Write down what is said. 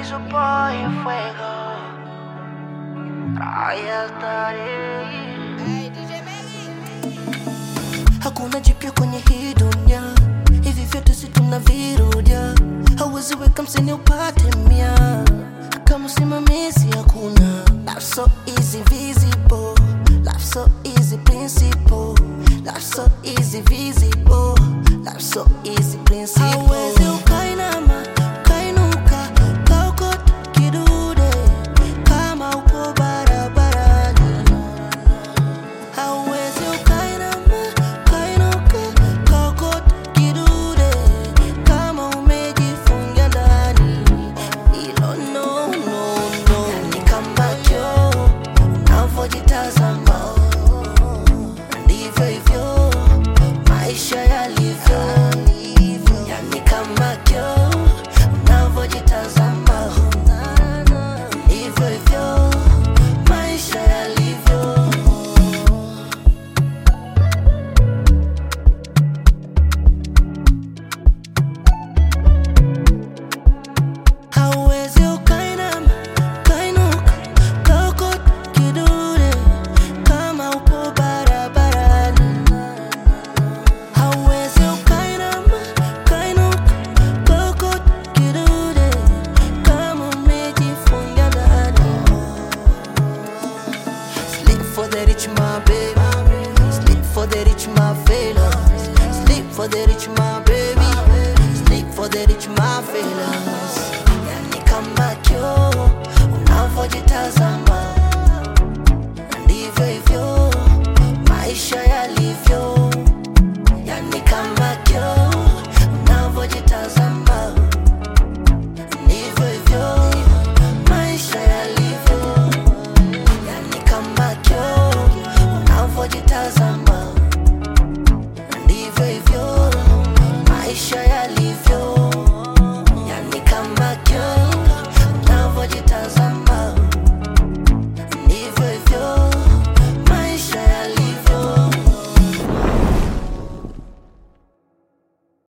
su boy fuego. Ahí estaré. Hakuna jipya kwenye hii dunia, hivi vyote si tunavirudia. Hauwezi weka msini upate mia, kama usimamizi hakuna. Life so easy visible, life so easy principle, life so easy visible, life so easy principle. Hauwezi ukainama, ukainuka, ukaokota kidude kama upo barabarani. Hauwezi ukainama, ukainuka, ukaokota kidude kama umejifungia ndani. Hilo no, no, no. Yani kama kioo unavyojitazama, ndivyo hivyo maisha yalivyo. Yani kama kioo unavyojitazama, ndivyo hivyo maisha yalivyo. Hauwezi ukainama, ukainuka, ukaokota kidude kama upo barabarani. Hauwezi ukainama, ukainuka, ukaokota kidude kama umejifungia ndani. Sleep for the rich, my baby. Sleep for the rich, my fellas. Sleep for the rich, my baby. Sleep for the rich, my fellas. Yani kama kioo unavyojitazama, ndivyo hivyo maisha yalivyo. Yani kama kioo unavyojitazama, ndivyo hivyo maisha yalivyo. Yani kama kioo unavyojitazama, ndivyo hivyo maisha yalivyo.